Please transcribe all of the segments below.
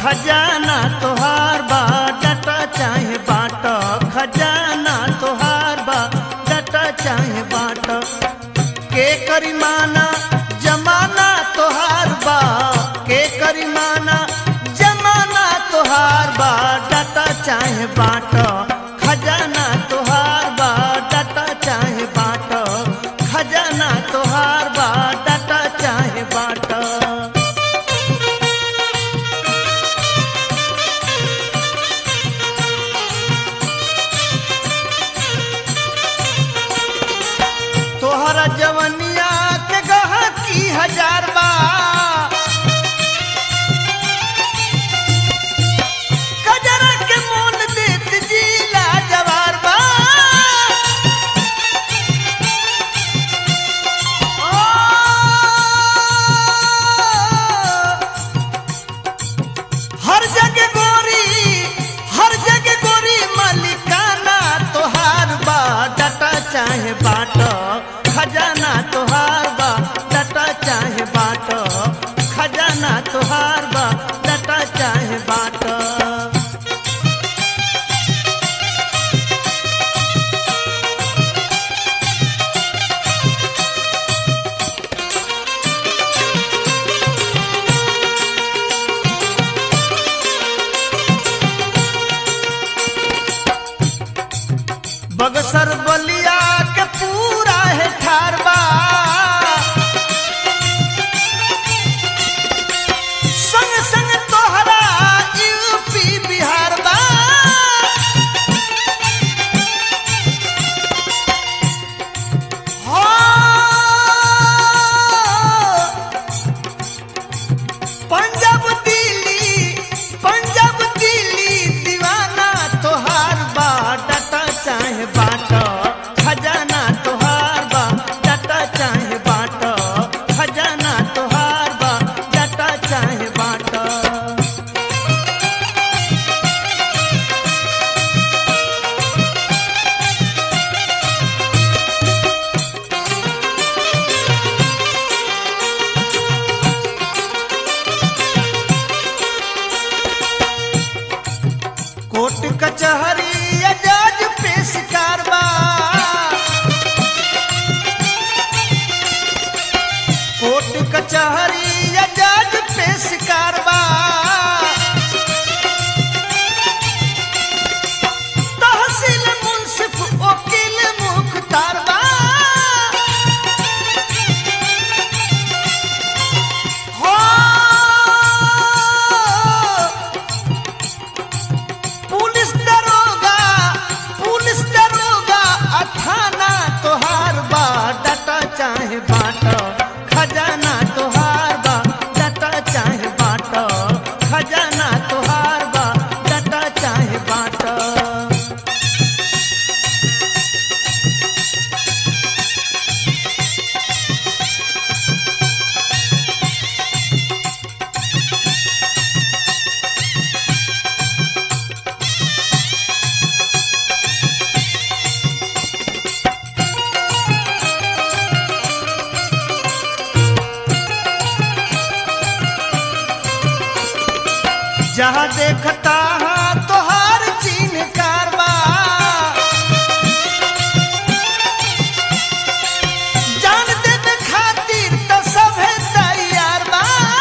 खजाना तोहार बा डटा चाहे बाट खजाना तोहार बा डटा चाहे बाट के करिमाना जमाना तोहार बा के करिमाना जमाना तोहार बा डटा चाहे बाट खजाना तोहार बा डटा चाहे बाट खजाना तोहार बा डटा चाहे बाट तोहरा जवनिया के गहकी हजार बा कजरा के मोल देत जिला जवार बा हर जगह गोरी हर जगह गोरी मलिकाना तोहार बा डटा चाहे बाट खजाना तोहार बा डटा चाहे बाट खजाना तोहार बा डटा चाहे बाट बगसर बलिया के पूरा है ठारबा संग संग तोहरा यूपी बिहार बा हो पंजाब दिल्ली पंजाब दिल्ली दीवाना तोहार बा डटा चाहे बाट खजाना तोहार बा डटा चाहे बाट खजाना तोहार बा डटा चाहे बाट कोर्ट कचहरी या जज पेश कारबा कोर्ट कचहरी या जज पेश कारबा तहसील मुंसिफ वकील मुख्तारबा हो पुलिस दरोगा पुलिस दरोगा अठाना तोहार बा डटा चाहे बाट खजाना तोहार बा डटा चाहे बाट खजाना तोहार बा डटा चाहे बाट जहाँ देखता है तोहार चिन्ह कारबा जान देवे खातिर तो सभे तैयार बा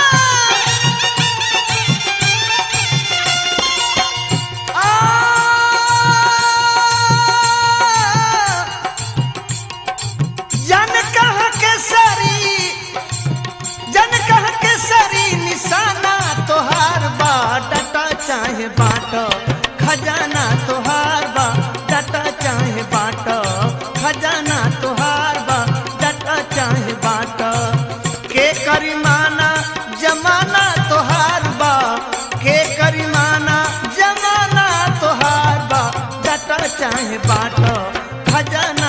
आ, जान कहाँ के सरी जन कह के सरी निशाना तोहार बा डटा चाहे बाट खजाना तोहार बा डटा चाहे बाट खजाना तोहार बा डटा चाहे बाट के करिमाना जमाना तोहार बा के करिमाना जमाना तोहार बा डटा चाहे बाट खजाना